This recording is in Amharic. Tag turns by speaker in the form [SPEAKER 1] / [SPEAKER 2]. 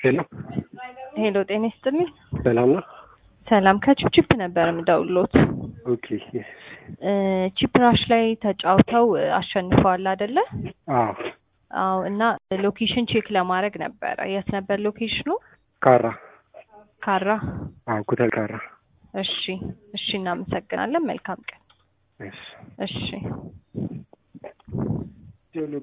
[SPEAKER 1] ሄሎ
[SPEAKER 2] ሄሎ ጤና ይስጥልኝ።
[SPEAKER 1] ሰላም ነው?
[SPEAKER 2] ሰላም ከቺፕቺፕ ነበር የምደውሎት።
[SPEAKER 1] ኦኬ yes።
[SPEAKER 2] እ ቺፕራሽ ላይ ተጫውተው እ አሸንፈዋል አይደለ?
[SPEAKER 1] አዎ
[SPEAKER 2] አዎ። እና ሎኬሽን ቼክ ለማድረግ ነበረ። የት ነበር ሎኬሽኑ?
[SPEAKER 1] ካራ
[SPEAKER 2] ካራ።
[SPEAKER 1] አዎ ኩተል ካራ
[SPEAKER 2] እሺ እሺ፣ እናመሰግናለን። መልካም ቀን።
[SPEAKER 1] እሺ
[SPEAKER 2] እሺ